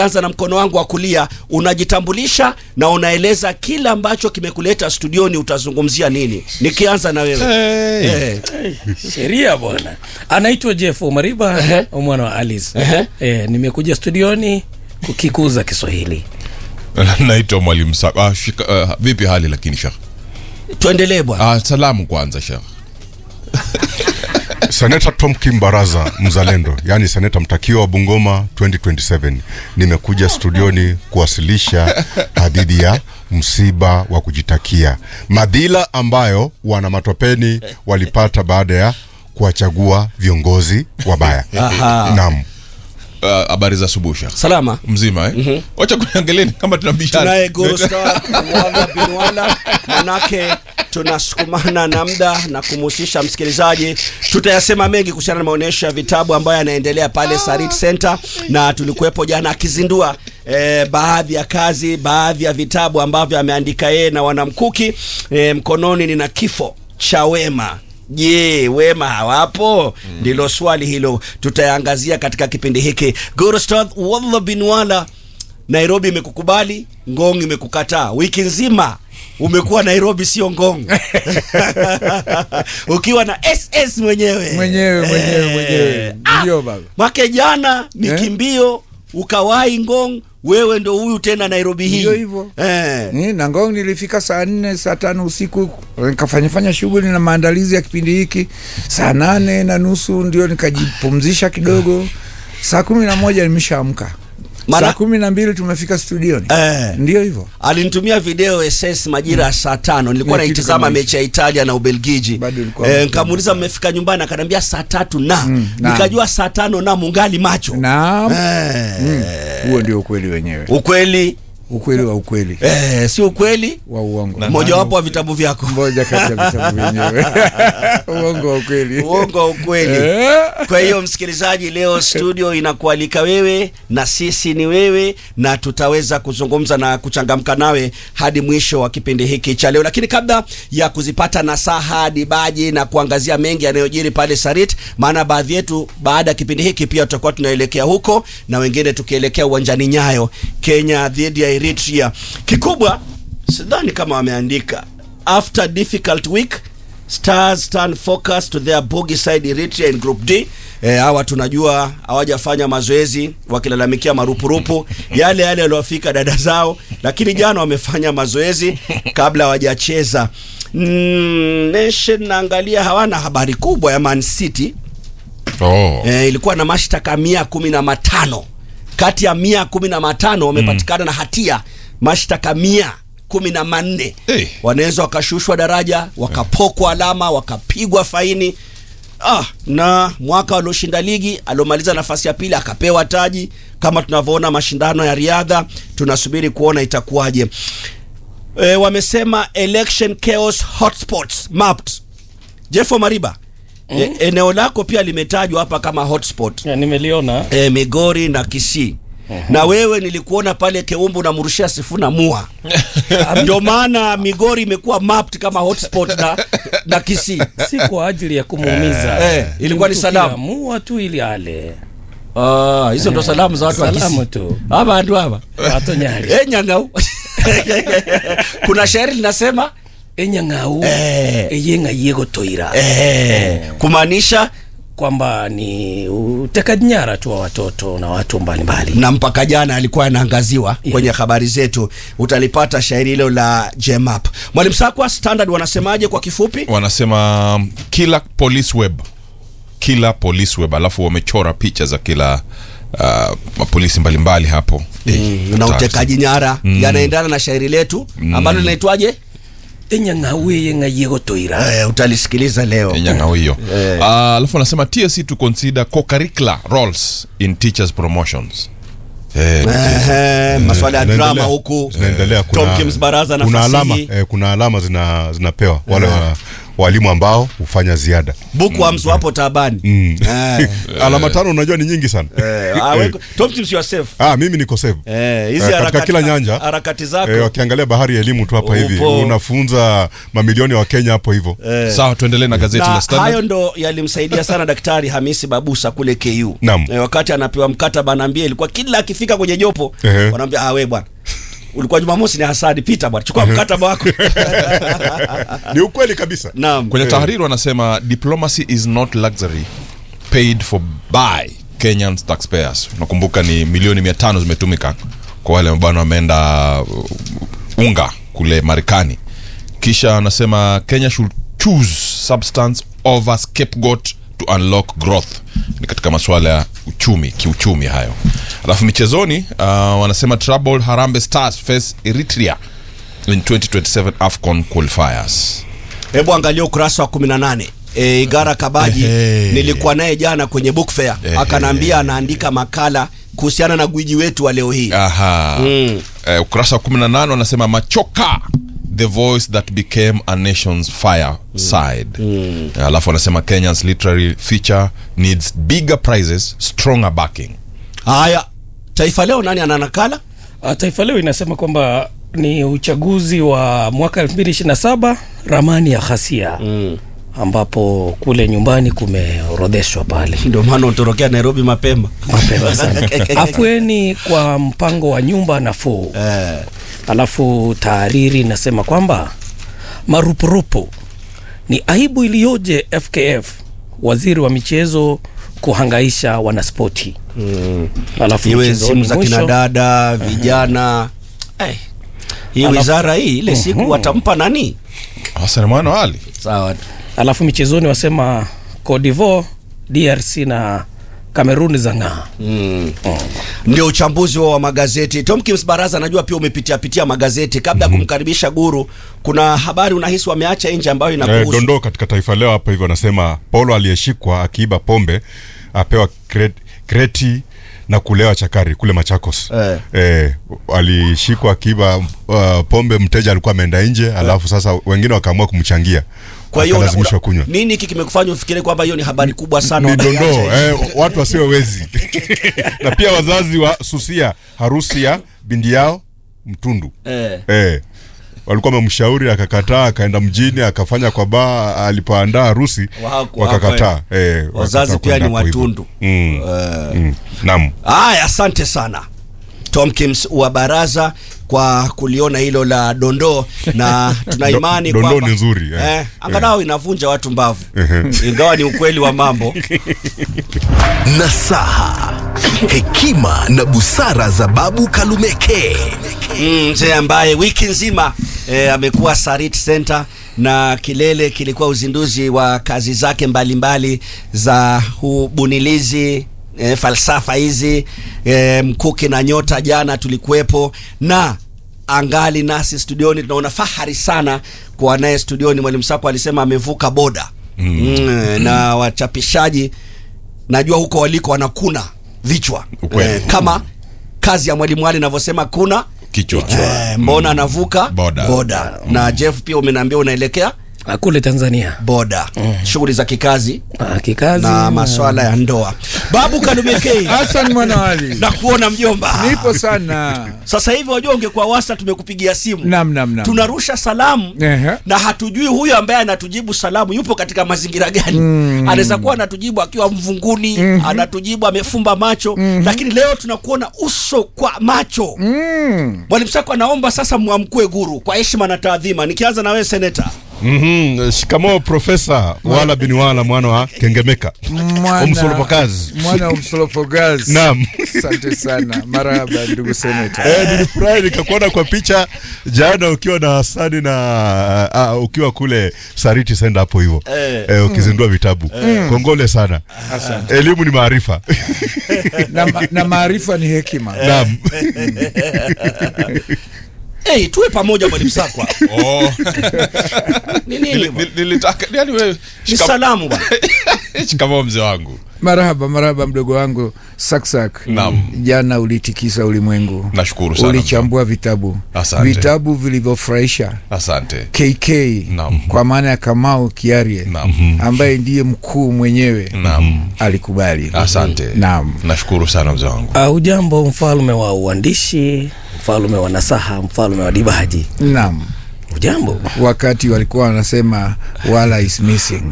anza na mkono wangu wa kulia unajitambulisha na unaeleza kile ambacho kimekuleta studioni utazungumzia nini nikianza na wewe Hey. eh, sheria bwana anaitwa jeff mariba Ehe. mwana wa alice Ehe. eh, nimekuja studioni kukikuza kiswahili naitwa mwalimu Sa- ah, shika, ah, vipi hali lakini shekh tuendelee bwana ah, salamu kwanza shekh Seneta Tom Kimbaraza mzalendo, yaani seneta mtakiwa wa Bungoma 2027, nimekuja studioni kuwasilisha hadithi ya msiba wa kujitakia, madhila ambayo wana matopeni walipata baada ya kuwachagua viongozi wabaya. Aha. Naam. Ah, habari za asubuhi shekh salama mzima eh? wacha kuniangalieni kama tunabishana tunaye Gurustar Wala Binwala, manake tunasukumana na muda na kumhusisha msikilizaji. Tutayasema mengi kuhusiana na maonyesho ya vitabu ambayo yanaendelea pale Sarit Center, na tulikuwepo jana akizindua eh, baadhi ya kazi, baadhi ya vitabu ambavyo ameandika yeye na wanamkuki. Eh, mkononi nina kifo cha Wema. Je, wema hawapo? Ndilo swali hilo tutayaangazia katika kipindi hiki. Gurustad Walla Binwala, Nairobi imekukubali, Ngong imekukataa. Wiki nzima umekuwa Nairobi, sio Ngong ukiwa na SS mwenyewe Mwenyewe, mwenyewe, Eh, mwenyewe. ah, Ndio baba. Mwake jana mikimbio ukawai Ngong, wewe ndo huyu tena Nairobi hii Ndio hivyo. eh. Ni na Ngong nilifika saa nne saa tano usiku nikafanyafanya shughuli na maandalizi ya kipindi hiki. Saa nane na nusu ndio nikajipumzisha kidogo. Saa kumi na moja nimeshaamka. Mara- Saa kumi na mbili tumefika studioni. Eh. Ndio hivyo. alinitumia video SS majira ya saa tano nilikuwa Ni kitu naitizama kama hicho. mechi ya Italia na Ubelgiji Bado ilikuwa eh, mapema. nikamuuliza mmefika nyumbani akaniambia saa tatu na naam. nikajua saa tano na mungali macho Naam. eh, Mm. Huo ndio ukweli wenyewe. ukweli Ukweli wa ukweli eh, si ukweli wa uongo. mojawapo wa vitabu vyako Moja kati ya vitabu vyenyewe. Uongo wa ukweli. uongo wa ukweli Eh. kwa hiyo msikilizaji leo studio inakualika wewe na sisi ni wewe na tutaweza kuzungumza na kuchangamka nawe hadi mwisho wa kipindi hiki cha leo lakini kabla ya kuzipata nasaha dibaji na kuangazia mengi yanayojiri pale sarit maana baadhi yetu baada ya kipindi hiki pia tutakuwa tunaelekea huko na wengine tukielekea uwanjani nyayo kenya dhidi ya eritrea kikubwa sidhani kama wameandika after difficult week Stars turn focus to their bogey side Eritrea in Group D. Eh, hawa tunajua hawajafanya mazoezi wakilalamikia marupurupu yale yale yaliwafika dada zao, lakini jana wamefanya mazoezi kabla hawajacheza. Mm, Nation naangalia hawana habari kubwa ya Man City oh. eh, ilikuwa na mashtaka mia kumi na matano kati ya mia kumi na matano wamepatikana na hatia mashtaka mia kumi na manne Eh. wanaweza wakashushwa daraja wakapokwa alama wakapigwa faini ah, na mwaka walioshinda ligi aliomaliza nafasi ya pili akapewa taji kama tunavyoona mashindano ya riadha tunasubiri kuona itakuwaje e, wamesema election chaos hotspots mapped jeffo mariba e, eneo lako pia limetajwa hapa kama hotspot Ya, nimeliona e, Migori na Kisii na wewe nilikuona pale Keumbu unamrushia Sifuna mua ndio maana Migori imekuwa mapped kama hotspot na, na Kisii si kwa ajili ya kumuumiza Eh, ilikuwa ni Mtu salamu. kiamua tu ili ale Ah, hizo ndo salamu za watu wa Salamu Kisii tu. hapa andu hapa watonyali eh nyangau kuna shairi linasema enyang'au Eh. eyenga yegotoira eh, kumaanisha kwamba ni utekaji nyara tu wa watoto na watu mbalimbali na mpaka jana alikuwa anaangaziwa kwenye habari zetu utalipata shairi hilo la jemap mwalimu sakwa standard wanasemaje kwa kifupi wanasema um, kila police web kila police web alafu wamechora picha za kila uh, mapolisi mbalimbali hapo Eh, na hatari. utekaji nyara yanaendana na shairi letu ambalo linaitwaje enyang'au eyenga yegotoira eh, utalisikiliza leo nyang'ao hiyo uh, alafu anasema tsc to consider co-curricular roles in teachers promotions eh, Ehe, maswala ya Zinaendelea- drama huku zinaendelea kuna, Tomkins baraza na kuna alama fasihi eh, kuna alama zina zinapewa wale wa, walimu ambao hufanya ziada bookworms wapo taabani Mm. Eh, alama tano unajua ni nyingi sana eh, ah, we- Tom Tips, you are safe. ah, mimi niko save Eh, hizi Eh, katika harakati- kila nyanja harakati zako eh, wakiangalia bahari ya elimu tu hapa hivi Upo. unafunza mamilioni ya wakenya hapo hivyo sawa tuendelee na gazeti na la Standard. hayo ndo yalimsaidia sana daktari hamisi babusa kule ku Naam. e, wakati anapewa mkataba anaambia ilikuwa kila akifika kwenye jopo Ehe. wanaambia ah, we bwana ulikuwa jumamosi ni hasadi pita bwana chukua mkataba wako ni ukweli kabisa naam kwenye tahariri wanasema diplomacy is not luxury paid for by Kenyan taxpayers nakumbuka ni milioni mia tano zimetumika kwa wale bwana wameenda uh, unga kule marekani kisha anasema kenya should choose substance over scapegoat to unlock growth ni katika masuala ya uchumi kiuchumi hayo alafu michezoni uh, wanasema trouble harambe stars face eritrea in 2027 afcon qualifiers hebu angalia ukurasa wa 18 e, igara kabaji Ehe. nilikuwa naye jana kwenye book fair Ehe. akanaambia anaandika makala kuhusiana na gwiji wetu wa leo hii Aha. Mm. Eh, ukurasa wa 18 wanasema machoka the voice that became a nation's fire side alafu wanasema kenyans literary feature needs bigger prizes stronger backing haya taifa leo nani ana nakala Ah, Taifa Leo inasema kwamba ni uchaguzi wa mwaka 2027 ramani ya ghasia mm. ambapo kule nyumbani kumeorodheshwa pale ndio maana utorokea nairobi mapema mapema sana afueni kwa mpango wa nyumba nafuu eh. alafu taariri inasema kwamba marupurupu ni aibu iliyoje fkf waziri wa michezo kuhangaisha wanaspoti mm. alafu iwe mchezoni simu za kina mwisho, dada vijana Eh, hii Alafu- wizara hii ile siku watampa nani hasan mwana ali sawa alafu michezoni wasema codivo drc na kameruni za ng'aa ndio uchambuzi wa magazeti tomkins baraza najua pia umepitia pitia magazeti kabla ya kumkaribisha guru kuna habari unahisi wameacha nje ambayo eh, inakuhusu dondoo katika taifa leo hapa hivyo anasema paulo aliyeshikwa akiiba pombe apewa kre- kreti na kulewa chakari kule machakos Eh. Eh, alishikwa akiiba uh, pombe mteja alikuwa ameenda nje alafu sasa wengine wakaamua kumchangia kwa hiyo una- akalazimishwa una- kunywa nini hiki kimekufanya ufikiri kwamba hiyo ni habari kubwa sana ni wameiacha dondoo nje? eh, watu wasio wezi na pia wazazi wa susia harusi ya bindi yao mtundu Eh. eh, walikuwa wamemshauri akakataa akaenda mjini akafanya kwa baa alipoandaa harusi Wako- wakakataa wako, eh, Wazazi wakakataa pia kwenda ni hapo hivyo. watundu. mm. Eh. mm. naam haya asante sana tomkins wa baraza kwa kuliona hilo la dondoo na tuna Do- imani dondoo kwamba- ni nzuri, eh. eh, angalau inavunja watu mbavu ingawa ni ukweli wa mambo nasaha hekima na busara za babu kalumeke Mm, mzee ambaye wiki nzima eh, amekuwa Sarit Center na kilele kilikuwa uzinduzi wa kazi zake mbalimbali za ubunilizi eh, falsafa hizi eh, mkuki na nyota jana tulikuwepo na angali nasi studioni tunaona fahari sana kuwa naye studioni mwalimu sako alisema amevuka boda mm. Mm, na wachapishaji najua huko waliko wanakuna vichwa Ukweli. kama kazi ya mwalimu ali inavyosema kuna kichwa eh, mbona anavuka Boda. boda. na jeff pia umeniambia unaelekea Ah, kule tanzania boda shughuli za kikazi Ah, kikazi na maswala ya ndoa babu kalumekei hasan mwanawali na kuona mjomba nipo sana sasa hivi wajua ungekuwa wasta tumekupigia simu Nam, nam, nam. tunarusha salamu Ehe. na hatujui huyo ambaye anatujibu salamu yupo katika mazingira gani anaweza kuwa anatujibu akiwa mvunguni anatujibu amefumba macho lakini leo tunakuona uso kwa macho mwalimu sako anaomba sasa mwamkue guru kwa heshima na taadhima nikianza na wewe seneta mm-hmm. shikamoo profesa wala bin wala mwana wa kengemeka Mwana- Omsolopokazi. mwana wa msolopokazi Naam. asante sana marahaba ndugu seneta Eh, nilifurahi nikakuona kwa picha jana ukiwa na Hasani na uh, ukiwa kule Sariti Senda hapo hivyo Eh. eh, ukizindua vitabu kongole sana elimu ni maarifa na, ma- na maarifa ni hekima naam hey, tuwe pamoja mwalimu sakwa oh. ni nini Nili- bwana? nili- nilitaka yani wewe ni shikam- salamu bwana shikamoo mzee wangu marahaba marahaba mdogo wangu saksak Naam. jana ulitikisa ulimwengu Nashukuru sana. ulichambua vitabu Asante. vitabu vilivyofurahisha asante kk Naam. kwa maana ya kamau kiarie Naam. ambaye ndiye mkuu mwenyewe Naam. alikubali asante Naam. nashukuru sana mzee wangu Uh, ujambo mfalme wa uandishi mfalme wa nasaha mfalme wa dibaji naam ujambo wakati walikuwa wanasema wala is missing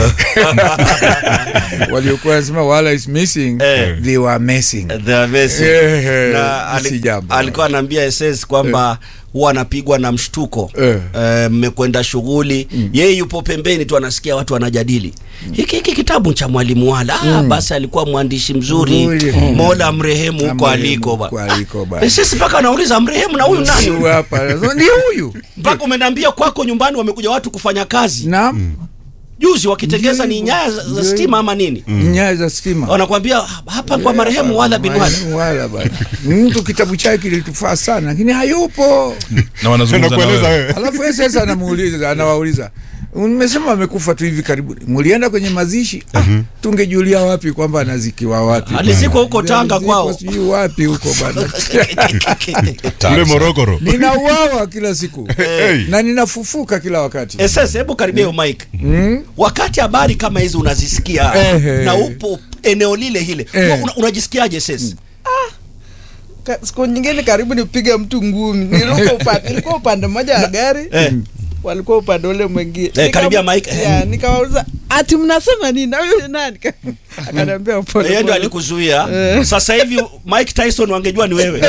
waliokuwa wanasema wala is missing Eh. they were missing The Messi. Eh, eh, na ali, si jambo. alikuwa anaambia SS kwamba huwa anapigwa na mshtuko Eh. Eh, mmekwenda shughuli yeye yupo pembeni tu anasikia watu wanajadili hiki hiki kitabu cha mwalimu wala ah, basi alikuwa mwandishi mzuri Mzuri. mola mrehemu huko Amrehemu aliko huko ba aliko ba. SS mpaka anauliza mrehemu na huyu nani Huyu hapa ni huyu mpaka umeniambia kwako nyumbani wamekuja watu kufanya kazi naam juzi wakitengeza ni Ndio nyaya za, za hivyo. stima ama nini nyaya za stima wanakwambia hapa kwa marehemu wala bin wala Marehemu wala bana mtu kitabu chake kilitufaa sana lakini hayupo na wanazungumza na nakueleza wewe wewe alafu yeye sasa anamuuliza anawauliza mmesema amekufa tu hivi karibuni mulienda kwenye mazishi ah, tungejulia wapi kwamba anazikiwa wapi Alizikwa huko Tanga Alizikwa kwao. sijui wapi huko bana kule morogoro ninauawa kila siku Hey. na ninafufuka kila wakati SS hebu karibia hiyo mic mm? wakati habari kama hizi unazisikia Ehe. na upo eneo lile hile Eh. una, unajisikiaje SS Ka- siku nyingine karibu nipige mtu ngumi nilikuwa upande, nilikuwa upande mmoja wa gari Eh. walikuwa upande ule mwingine Eh, karibia Nika- mic, eh. ya, nikawauliza ati mnasema nini na huyu nani akaniambia pole yeye ndo pole. alikuzuia Eh. sasa hivi Mike Tyson wangejua ni wewe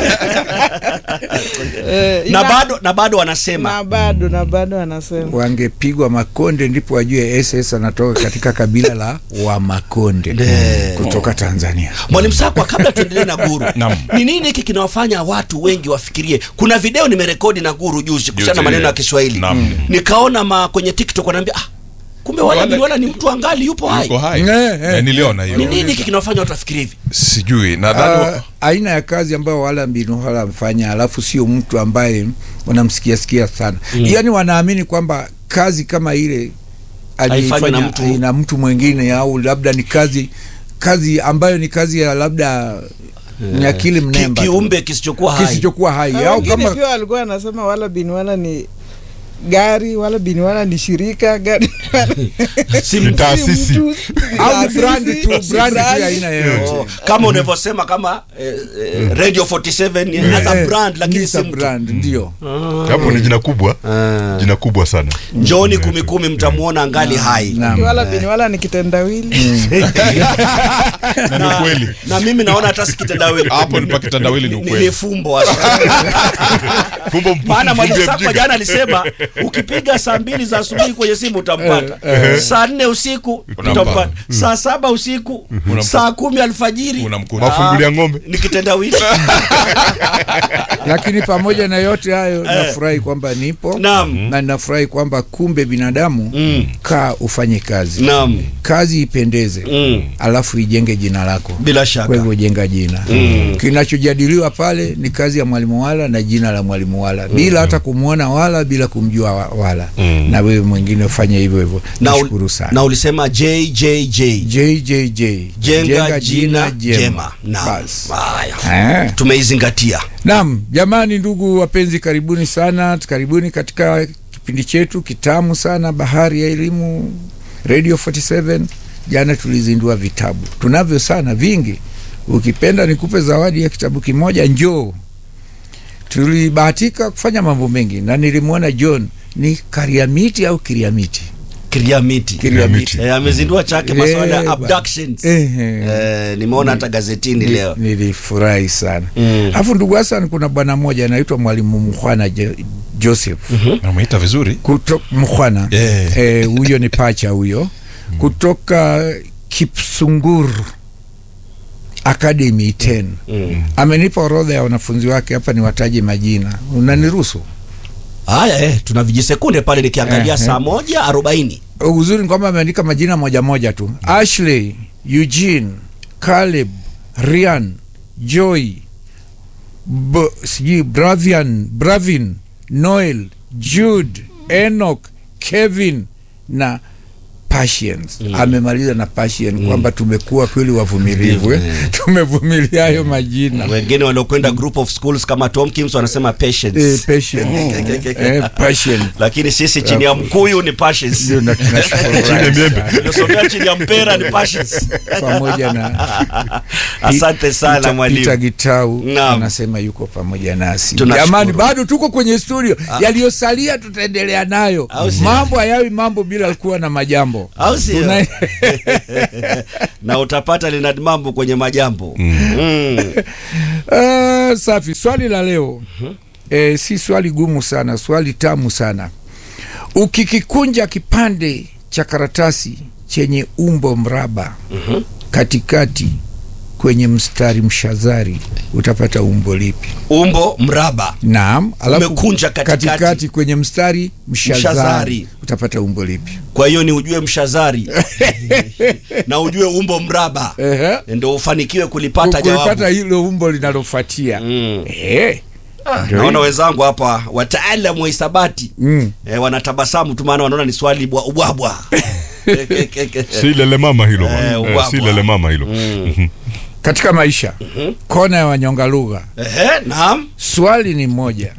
Eh, na ina- bado na bado wanasema na bado na bado anasema wangepigwa makonde ndipo wajue ss anatoka katika kabila la wamakonde Nde. kutoka tanzania Mwalimu Sakwa, kabla tuendelee na Guru, Naam. ni nini hiki kinawafanya watu wengi wafikirie? Kuna video nimerekodi na Guru juzi kuhusiana na Juzi, maneno ya eh. Kiswahili, Naam. nikaona ma kwenye TikTok wanaambia ah, kumbe wala Wale- biliona ni mtu angali yupo hai. yuko hai Eh, eh. Eh, niliona Ni hiyo nini hiki kinawafanya watu wafikirie hivi? sijui nadhani Ah, aina ya kazi ambayo wala mbinu wala amfanya alafu sio mtu ambaye wanamsikia sikia sana mm. yaani wanaamini kwamba kazi kama ile Haifanywi na aliifanya mtu. na mtu mwingine au labda ni kazi kazi ambayo ni kazi ya labda ni akili Ki, mnemba tu. kiumbe kisichokuwa hai. kisichokuwa hai Na au wengine kama pia walikuwa anasema wala bin wala ni gari wala bin wala ni shirika gari Si Ni taasisi mtu, au ni taasisi, brand tu si brand tu ya brand. aina yoyote Oh, kama unavyosema kama eh, eh, Radio 47 as a Eh, brand lakini ni si sa mtu. brand ndio hapo ni jina kubwa Ah. jina kubwa sana Njooni kumi kumi mtamuona angali hai. Naam. wala bin wala ni kitendawili na ni kweli Na mimi naona hata sikitendawili. hapo ni pakitandawili ni Ni- ukweli ni fumbo hasa. fumbo mpu- maana mwalimu mfumbie Sakwa mjinga. jana alisema ukipiga saa mbili za asubuhi kwenye simu utampata saa nne usiku Unampata. utampata saa saba usiku Unampata. saa kumi alfajiri unamkuta mafungulia ng'ombe ni kitendawili lakini pamoja na yote hayo nafurahi kwamba nipo Naam. na nafurahi kwamba kumbe binadamu Mm. kaa ufanye kazi naam kazi ipendeze Mm. alafu ijenge jina lako bila kwa shaka hivyo jenga jina Mm. kinachojadiliwa pale ni kazi ya mwalimu wala na jina la mwalimu wala bila hata kumwona wala bila kumjua wa- wala na wewe mwingine ufanye hivyo hivyo na, nashukuru ul, sana na ulisema jjj JJJ jenga jina jema naam Bas. haya Eh. tumeizingatia Naam, jamani, ndugu wapenzi, karibuni sana, karibuni katika kipindi chetu kitamu sana, Bahari ya Elimu, Radio 47. Jana tulizindua vitabu, tunavyo sana vingi. Ukipenda nikupe zawadi ya kitabu kimoja, njoo. Tulibahatika kufanya mambo mengi, na nilimwona John ni Kariamiti au Kiriamiti, kiriamiti Kiriamiti. Eh, amezindua chake masuala Eh, ya ba- abductions Ehe. Eh, nimeona hata gazetini Ni- leo Nilifurahi sana Mm. alafu ndugu Hasan, kuna bwana mmoja anaitwa Mwalimu Mhwana Jo- Joseph namuita vizuri kuto Mhwana Eh. eh, huyo ni pacha huyo kutoka Kipsungur Academy 10 Mm. amenipa orodha ya wanafunzi wake hapa, niwataje majina, unaniruhusu? haya eh, tuna vijisekunde pale nikiangalia Eh, saa moja arobaini Uzuri ni kwamba ameandika majina moja moja tu: Ashley, Eugene, Caleb, Ryan, Joy, B- sijui Bravian, Bravin, Noel, Jude, Enoch, Kevin na passions amemaliza na passion kwamba tumekuwa kweli wavumilivu eh? tumevumilia hayo majina wengine waliokwenda group of schools kama Tomkins wanasema patience eh, passion eh, passion lakini sisi chini ya mkuyu ni patience ndio na tunashukuru sana. Tuliosomea chini ya mpera ni patience pamoja na asante sana Peter- Peter mwalimu Gitau Naam. anasema yuko pamoja nasi. Tunashukuru. Jamani, bado tuko kwenye studio, yaliyosalia tutaendelea nayo. Au sio? Mambo hayawi mambo bila kuwa na majambo. au sio Tuna- na utapata Leonard Mambo kwenye majambo mm. Ah, safi. Swali la leo eh, si swali gumu sana, swali tamu sana. Ukikikunja kipande cha karatasi chenye umbo mraba katikati kwenye mstari mshazari utapata umbo lipi? umbo mraba Naam, alafu Umekunja katikati. katikati kwenye mstari mshazari, Mshazari. utapata umbo lipi? kwa hiyo ni ujue mshazari na ujue umbo mraba Ehe. ndo ufanikiwe kulipata Kulipata jawabu hilo umbo linalofuatia. Mm. Eh. Ndio naona hilo. wenzangu hapa wataalamu wa hisabati Mm. eh, wanatabasamu tu maana wanaona ni swali bwa- ubwabwa si lele mama hilo bwana. Eh, Eh, ubwabwa. si lele mama hilo Mhm. Katika maisha kona ya wanyonga lugha, Ehe, naam swali ni moja.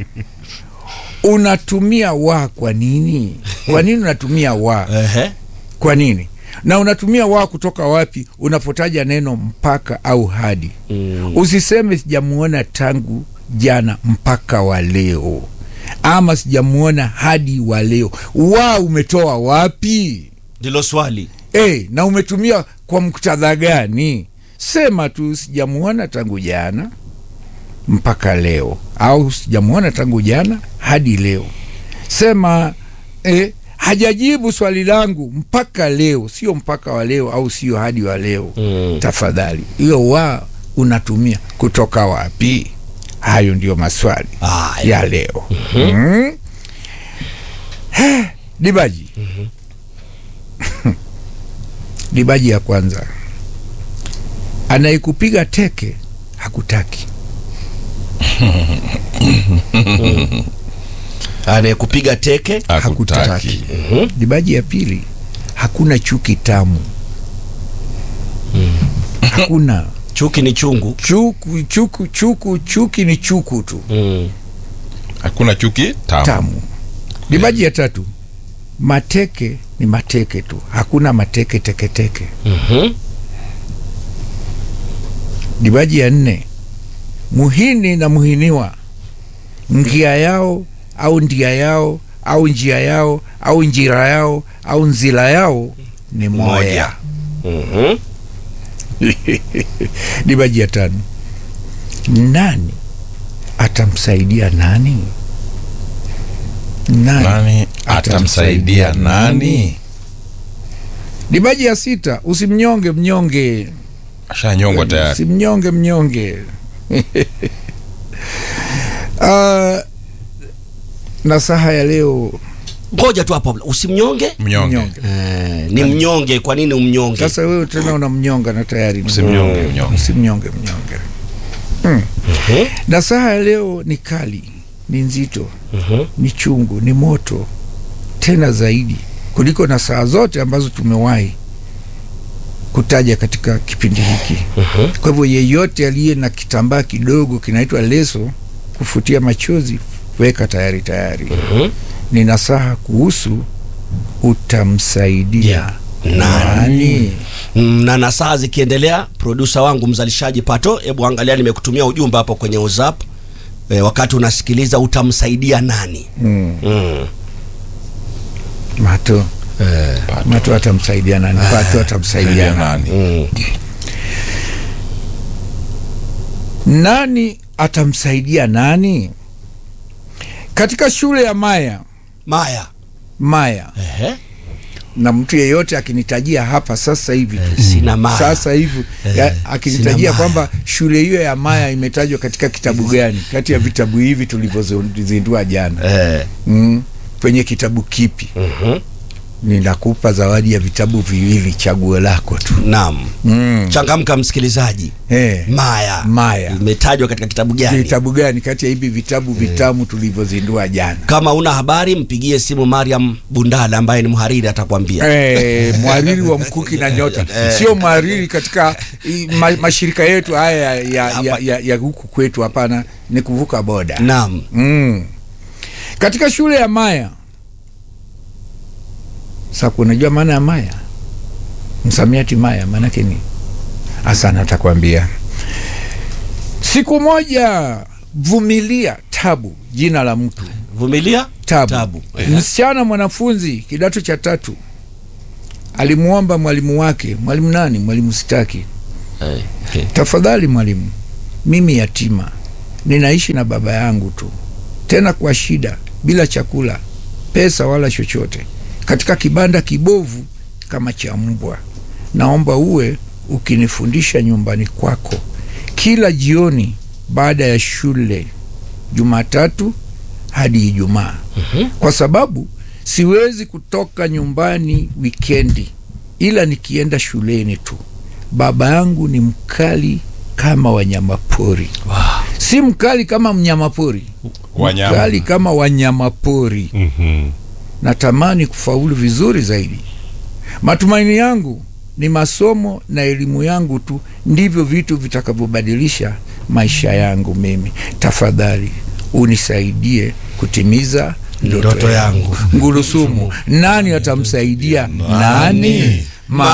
Unatumia wa kwa nini? Kwa nini unatumia wa? Ehe. Kwa nini? Na unatumia wa kutoka wapi unapotaja neno mpaka au hadi? Usiseme sijamuona tangu jana mpaka wa leo, ama sijamuona hadi wa leo. Wa umetoa wapi? ndilo swali E, na umetumia kwa muktadha gani? Sema tu sijamuona tangu jana mpaka leo, au sijamuona tangu jana hadi leo. Sema e, hajajibu swali langu mpaka leo, sio mpaka wa leo au sio hadi wa leo. Mm. Tafadhali, hiyo wa unatumia kutoka wapi? Hayo ndio maswali Haya. ya leo. Mm. Dibaji. Dibaji ya kwanza, anayekupiga teke hakutaki. anayekupiga teke hakutaki Dibaji ya pili, hakuna chuki tamu. Hakuna chuki ni chungu chuku, chuku, chuku, chuki ni chuku tu mm. hakuna chuki tamu, tamu. Dibaji ya tatu, mateke ni mateke tu, hakuna mateke teketeke. mm-hmm. Dibaji ya nne, muhini na muhiniwa, ngia yao au ndia yao au njia yao au njira yao au nzila yao ni moya. Mm-hmm. Dibaji ya tano, nani atamsaidia nani? Nani? nani atamsaidia nani Dibaji ya sita, usimnyonge mnyonge, ashanyongwa tayari simnyonge mnyonge. uh, nasaha ya leo ngoja tu hapo usimnyonge mnyonge mnyonge. eh, ni mnyonge kwa nini umnyonge Sasa wewe tena unamnyonga na tayari ni- Usimnyonge mnyonge. usimnyonge mnyonge. Hmm. Nasaha ya leo ni kali, ni nzito, Mhm. ni chungu, ni moto tena zaidi kuliko nasaha zote ambazo tumewahi kutaja katika kipindi hiki. Kwa hivyo yeyote aliye na kitambaa kidogo kinaitwa leso kufutia machozi, weka tayari tayari. Mhm. Ni nasaha kuhusu utamsaidia Nani? nani? Mm, na na saa zikiendelea produsa wangu mzalishaji pato hebu angalia nimekutumia ujumbe hapo kwenye whatsapp e, wakati unasikiliza utamsaidia nani Mm. mm. Mato Mato atamsaidia nani? Pato atamsaidia nani? nani Mm. Nani atamsaidia nani? Katika shule ya Maya maya Maya, Ehe. na mtu yeyote akinitajia hapa sasa hivi sina maya sasa hivi Eh, ya- sina akinitajia maya. kwamba shule hiyo ya Maya imetajwa katika kitabu gani kati ya vitabu hivi tulivyozindua jana Eh. mm, kwenye kitabu kipi? Mhm. ninakupa zawadi ya vitabu viwili, chaguo lako tu. Naam. Mm. Changamka msikilizaji. Eh, Maya. Maya. Imetajwa katika kitabu gani? vitabu gani kati ya hivi vitabu vitamu tulivyozindua jana? Kama una habari mpigie simu Mariam Bundala ambaye ni mhariri atakwambia. Eh, mhariri wa Mkuki na Nyota, sio mhariri katika i, ma, mashirika yetu haya ya, ya, ya, ya, ya huku kwetu, hapana, ni kuvuka boda. Naam. Mm. Katika shule ya Maya. Sasa unajua maana ya Maya? Msamiati Maya maanake ni asana, atakwambia siku moja. Vumilia Tabu, jina la mtu Vumilia Tabu, Tabu. msichana mwanafunzi kidato cha tatu alimwomba mwalimu wake, mwalimu nani? Mwalimu Sitaki, Eh, eh. tafadhali mwalimu, mimi yatima, ninaishi na baba yangu tu, tena kwa shida, bila chakula, pesa wala chochote, katika kibanda kibovu kama cha mbwa. Naomba uwe ukinifundisha nyumbani kwako kila jioni baada ya shule, Jumatatu hadi Ijumaa, kwa sababu siwezi kutoka nyumbani wikendi, ila nikienda shuleni tu. Baba yangu ni mkali kama wanyamapori, si mkali kama mnyamapori, Wanyama. mkali kama wanyamapori. Mhm. Natamani kufaulu vizuri zaidi. Matumaini yangu ni masomo na elimu yangu tu ndivyo vitu vitakavyobadilisha maisha yangu mimi. Tafadhali unisaidie kutimiza ndoto, Ndoto yangu. Ngulusumu, nani atamsaidia nani?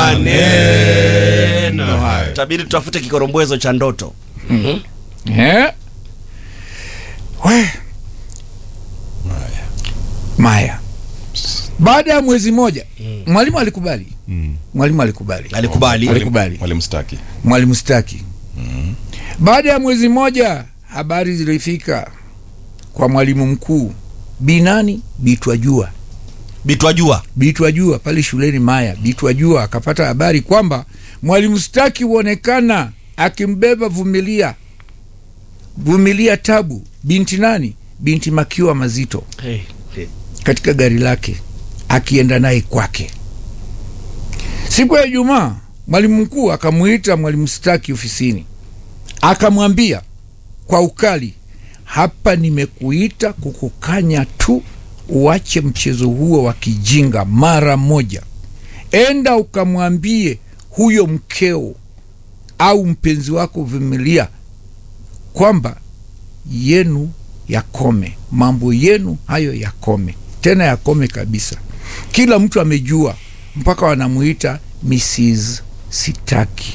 Maneno hayo. Tabiri tutafute kikorombwezo cha ndoto. Eh? We. Maya. Baada ya mwezi moja mwalimu alikubali. Mm. Mwalimu alikubali. Alikubali. Alikubali. Mwalimu Staki. Mwalimu Staki. Baada ya mwezi moja habari zilifika kwa mwalimu mkuu Binani Bitwajua. Bitwajua. Bitwajua pale shuleni Maya. Bitwajua akapata habari kwamba mwalimu Staki huonekana akimbeba Vumilia, Vumilia Tabu, binti nani? Binti Makiwa Mazito Hey. Hey. katika gari lake akienda naye kwake. Siku ya Ijumaa, mwalimu mkuu akamuita mwalimu Staki ofisini, akamwambia kwa ukali, hapa nimekuita kukukanya tu uache mchezo huo wa kijinga mara moja. Enda ukamwambie huyo mkeo au mpenzi wako Vumilia kwamba yenu yakome, mambo yenu hayo yakome, tena yakome kabisa. Kila mtu amejua, mpaka wanamuita Mrs. Sitaki.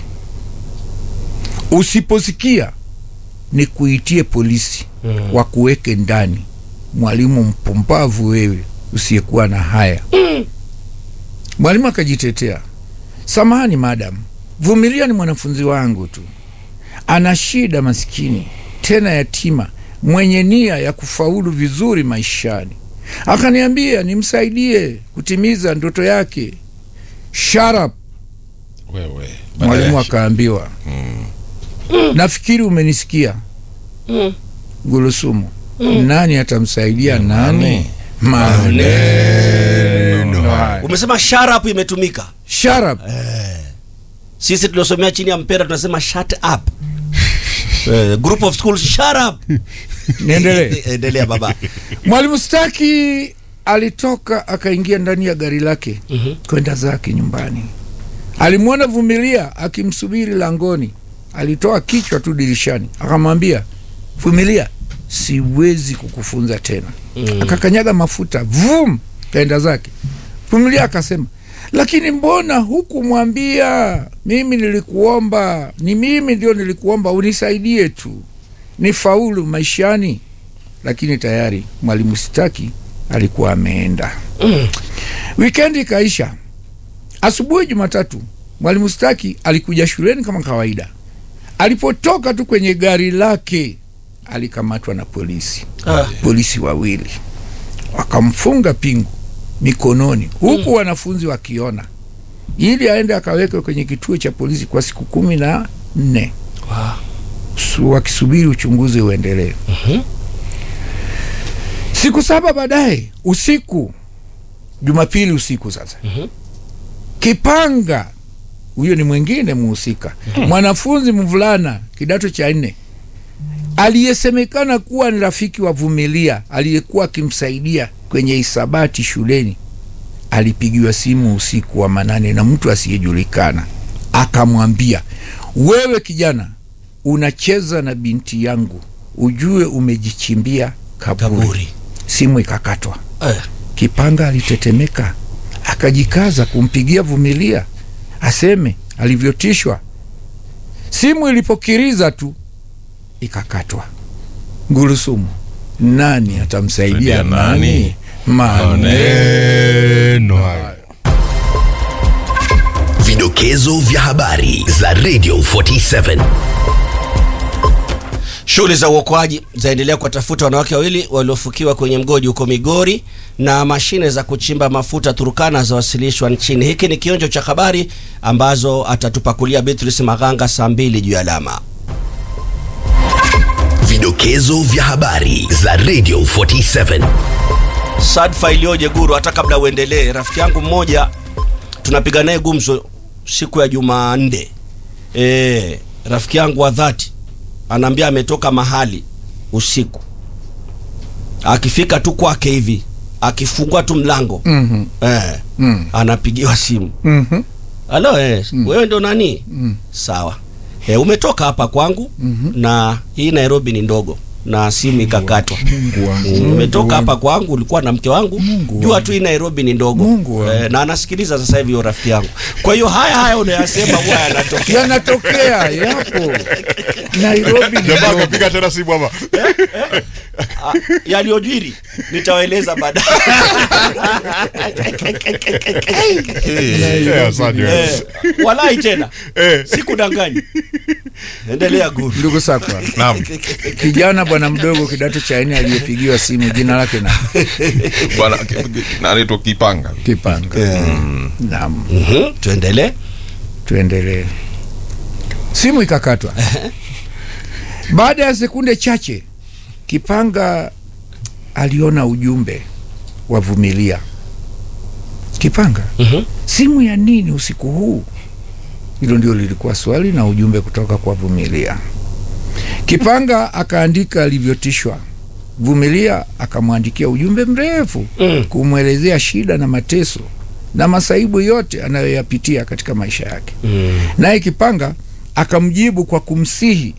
Usiposikia ni kuitie polisi wakuweke ndani. Mwalimu mpumbavu wewe, usiyekuwa na haya. Mwalimu akajitetea, samahani madam, Vumilia ni mwanafunzi wangu tu, ana shida maskini, tena yatima, mwenye nia ya kufaulu vizuri maishani. Akaniambia nimsaidie kutimiza ndoto yake. Shut up. Wewe. Mwalimu akaambiwa, nafikiri umenisikia Gulusumu, nani atamsaidia nani? Maneno haya. Umesema sharp imetumika. Shut up. Sisi tuliosomea chini ya mpera tunasema shut up. Eh, group of schools shut up. Niendelee. Endelea baba. Mwalimu Staki alitoka akaingia ndani ya gari lake kwenda zake nyumbani. Alimwona Vumilia akimsubiri langoni, alitoa kichwa tu dirishani, akamwambia Vumilia, siwezi kukufunza tena. Akakanyaga mafuta, vum, kaenda zake. Vumilia akasema, lakini mbona hukumwambia? Mimi nilikuomba, ni mimi ndio nilikuomba unisaidie tu nifaulu maishani lakini tayari mwalimu Sitaki alikuwa ameenda. Wikendi ikaisha. Asubuhi Jumatatu, mwalimu Sitaki alikuja shuleni kama kawaida. Alipotoka tu kwenye gari lake, alikamatwa na polisi, polisi wawili wakamfunga pingu mikononi, huku wanafunzi wakiona, ili aende akawekwe kwenye kituo cha polisi kwa siku kumi na nne su- wakisubiri uchunguzi uendelee. Siku saba baadaye usiku, Jumapili usiku sasa Kipanga huyo ni mwingine muhusika mwanafunzi mvulana kidato cha nne aliyesemekana kuwa ni rafiki wa Vumilia aliyekuwa akimsaidia kwenye hisabati shuleni alipigiwa simu usiku wa manane na mtu asiyejulikana, akamwambia, wewe kijana unacheza na binti yangu, ujue umejichimbia kaburi. Kaburi. Simu ikakatwa. Eh. Kipanga alitetemeka, akajikaza kumpigia Vumilia aseme alivyotishwa. Simu ilipokiriza tu ikakatwa. Ngurusumu, nani atamsaidia Saidia nani? nani? Maneno Neno hayo. Vidokezo vya habari za Radio 47. Shughuli za uokoaji zaendelea kuwatafuta wanawake wawili waliofukiwa kwenye mgodi huko Migori, na mashine za kuchimba mafuta Turukana zawasilishwa nchini. Hiki ni kionjo cha habari ambazo atatupakulia Beatrice Maganga saa mbili juu ya alama. Vidokezo vya habari za Radio 47. Sadfa iliyoje Guru, hata kabla uendelee, rafiki yangu mmoja tunapiga naye gumzo siku ya Jumanne. E, rafiki yangu wa dhati anaambia ametoka mahali usiku, akifika tu kwake hivi akifungua tu mlango Mhm. eh, Mm. anapigiwa simu Mhm. halo eh, wewe ndo nani sawa eh, umetoka hapa kwangu na hii nairobi ni ndogo na simu ikakatwa Mungu wangu. Mm, umetoka hapa kwangu ulikuwa na mke wangu Mungu jua wangu. tu hii nairobi ni ndogo Mungu wangu. eh, na anasikiliza sasa hivi huyo rafiki yangu kwa hiyo haya haya unayasema huwa yanatokea yanatokea yapo Nairobi ni Jamaa ndogo. akapiga tena simu hapa. Ah, yaliyojiri nitawaeleza baadaye Eh, asante. eh, walai tena Eh. sikudanganyi endelea guru ndugu sakwa Naam. kijana bwana mdogo kidato cha nne aliyepigiwa simu jina lake na Bwana ki- ki- anaitwa Kipanga. Kipanga. Naam, Mhm, tuendelee tuendelee. Simu ikakatwa. Baada ya sekunde chache, Kipanga aliona ujumbe wa Vumilia. Kipanga, Mhm. simu ya nini usiku huu? Hilo ndio lilikuwa swali na ujumbe kutoka kwa Vumilia. Kipanga akaandika alivyotishwa. Vumilia akamwandikia ujumbe mrefu Mm. kumwelezea shida na mateso na masaibu yote anayoyapitia katika maisha yake. Mm. Naye Kipanga akamjibu kwa kumsihi,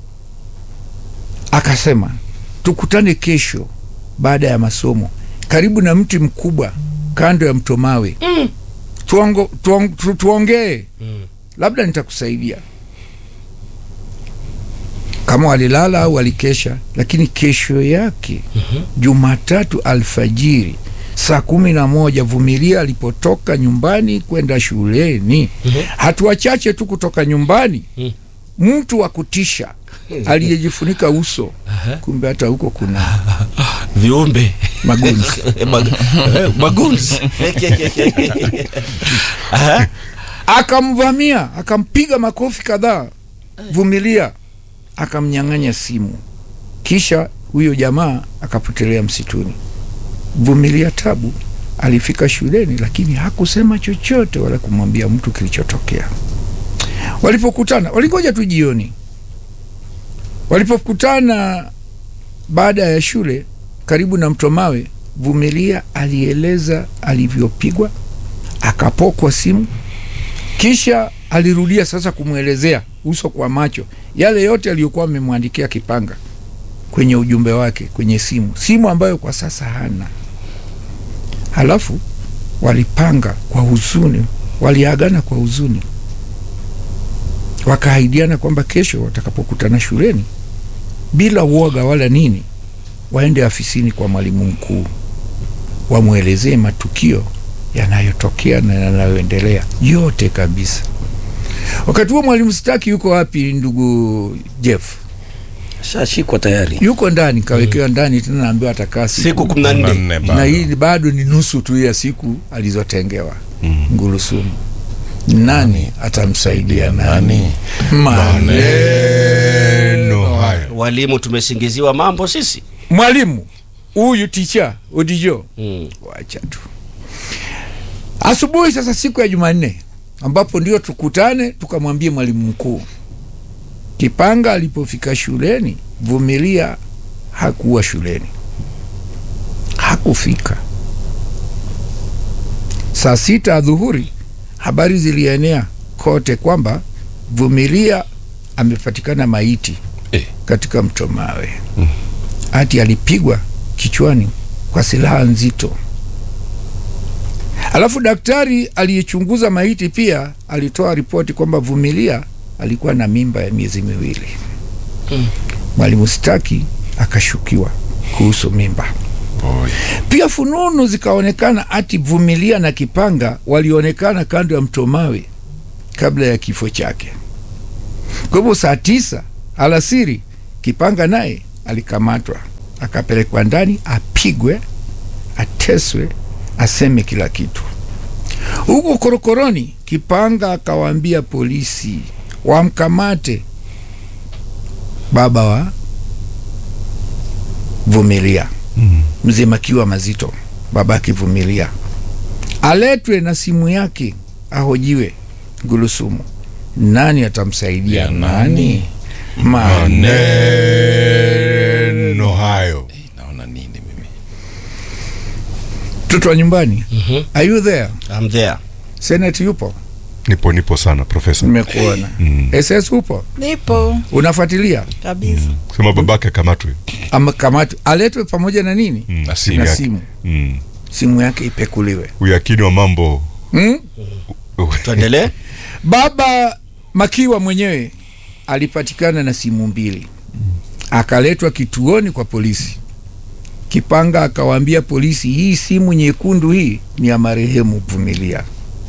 akasema tukutane kesho baada ya masomo karibu na mti mkubwa kando ya mto Mawe Mm. tuongo, tuong, tu, tuongee Mm. labda nitakusaidia. Kama walilala au walikesha, lakini kesho yake Jumatatu alfajiri saa kumi na moja Vumilia alipotoka nyumbani kwenda shuleni, hatua chache tu kutoka nyumbani, mtu wa kutisha aliyejifunika uso, kumbe hata huko kuna viumbe magunzi Mag- eh, magunzi Aha. akamvamia akampiga makofi kadhaa Vumilia akamnyang'anya simu, kisha huyo jamaa akapotelea msituni. Vumilia tabu alifika shuleni, lakini hakusema chochote wala kumwambia mtu kilichotokea. Walipokutana walingoja tu jioni. Walipokutana baada ya shule karibu na mto Mawe, Vumilia alieleza alivyopigwa, akapokwa simu kisha alirudia sasa kumwelezea uso kwa macho yale yote aliyokuwa amemwandikia Kipanga kwenye ujumbe wake kwenye simu, simu ambayo kwa sasa hana. Halafu walipanga kwa huzuni, waliagana kwa huzuni, wakaahidiana kwamba kesho watakapokutana shuleni, bila uoga wala nini, waende afisini kwa mwalimu mkuu wamwelezee matukio yanayotokea na yanayoendelea yote kabisa. Wakati huo mwalimu Staki yuko wapi, ndugu Jeff? shashikwa tayari Yuko ndani, kawekewa ndani tena, naambiwa atakaa siku, siku kumi na nne Nne na bado. hii bado ni nusu tu ya siku alizotengewa Ngurusumu. Nani atamsaidia nani? Maneno haya. walimu tumesingiziwa mambo sisi Mwalimu huyu ticha Odijo mm. wacha tu. asubuhi sasa siku ya jumanne ambapo ndio tukutane tukamwambie mwalimu mkuu kipanga alipofika shuleni vumilia hakuwa shuleni hakufika saa sita adhuhuri habari zilienea kote kwamba vumilia amepatikana maiti Eh. katika mto mawe ati alipigwa kichwani kwa silaha nzito alafu daktari aliyechunguza maiti pia alitoa ripoti kwamba vumilia alikuwa na mimba ya miezi miwili mwalimu staki akashukiwa kuhusu mimba Boy. pia fununu zikaonekana ati vumilia na kipanga walionekana kando ya mto mawe kabla ya kifo chake kwa hivyo saa tisa alasiri kipanga naye alikamatwa akapelekwa ndani apigwe ateswe aseme kila kitu huko korokoroni kipanga akawaambia polisi wamkamate baba wa vumilia mzee makiwa mazito baba akivumilia aletwe na simu yake ahojiwe ngulusumu nani atamsaidia Ya nani nani? maneno hayo naona nini mimi mtoto wa nyumbani are you there I'm there. senate yupo nipo nipo sana profesa nimekuona ss upo nipo unafuatilia kabisa sema babake akamatwe ama kamatu aletwe pamoja na nini Mm, Na simu na yake. simu Mm. simu yake ipekuliwe uyakini wa mambo hmm? Tuendelee. baba makiwa mwenyewe alipatikana na simu mbili akaletwa kituoni kwa polisi kipanga akawaambia polisi hii simu nyekundu hii ni ya marehemu vumilia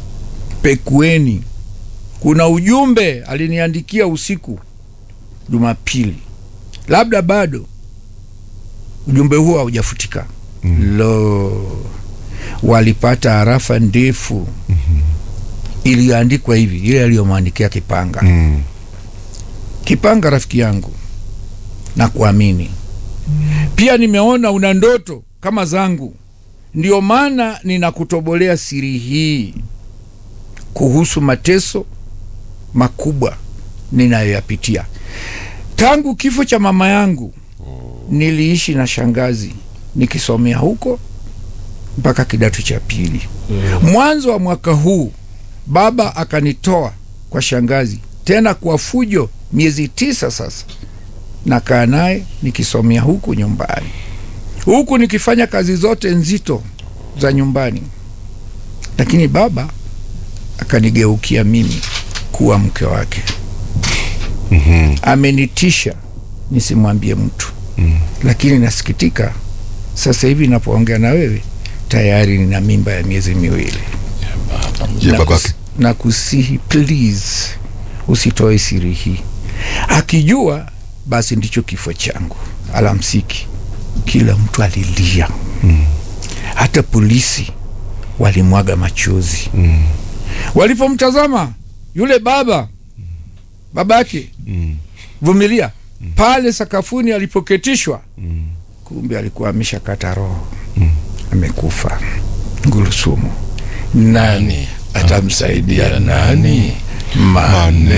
pekueni kuna ujumbe aliniandikia usiku jumapili labda bado ujumbe huo haujafutika mm. lo walipata harafa ndefu iliyoandikwa hivi ile aliyomwandikia kipanga mm. Kipanga rafiki yangu na kuamini pia, nimeona una ndoto kama zangu, ndio maana ninakutobolea siri hii kuhusu mateso makubwa ninayoyapitia tangu kifo cha mama yangu. Niliishi na shangazi nikisomea huko mpaka kidato cha pili. Mwanzo wa mwaka huu baba akanitoa kwa shangazi tena kwa fujo miezi tisa sasa nakaa naye nikisomea huku nyumbani huku nikifanya kazi zote nzito za nyumbani lakini baba akanigeukia mimi kuwa mke wake mm-hmm. amenitisha nisimwambie mtu mm. lakini nasikitika sasa hivi napoongea na wewe tayari nina mimba ya miezi miwili je na, babake kus, na kusihi please usitoe siri hii akijua basi ndicho kifo changu alamsiki kila mtu alilia mm. hata polisi walimwaga machozi mm. walipomtazama yule baba babake mm. vumilia pale sakafuni alipoketishwa mm. kumbe alikuwa ameshakata roho amekufa ngulusumu nani atamsaidia nani maneno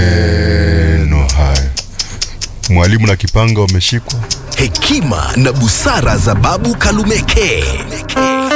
maneno hayo mwalimu na kipanga wameshikwa hekima na busara za babu kalumeke